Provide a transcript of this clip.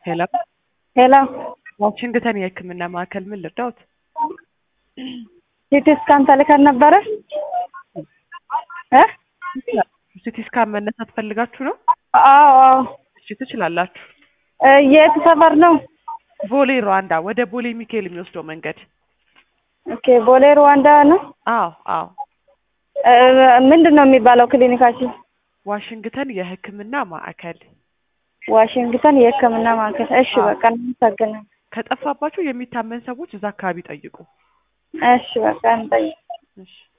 ሄሎ ሄሎ ዋሽንግተን የሕክምና ማዕከል ምን ልርዳዎት? ሲቲ ስካን ተልከን ነበረ እ ሲቲ ስካን መነሳት ፈልጋችሁ ነው? አዎ አዎ እሺ ትችላላችሁ። እ የት ሰፈር ነው? ቦሌ ሩዋንዳ ወደ ቦሌ ሚካኤል የሚወስደው መንገድ። ኦኬ ቦሌ ሩዋንዳ ነው። አዎ አዎ እ ምንድን ነው የሚባለው ክሊኒካችን? ዋሽንግተን የሕክምና ማዕከል። ዋሽንግተን የሕክምና ማዕከል። እሺ አዎ። በቃ እናመሰግናለን። ከጠፋባችሁ የሚታመን ሰዎች እዛ አካባቢ ጠይቁ። እሺ በቃ እንጠይቅ። እሺ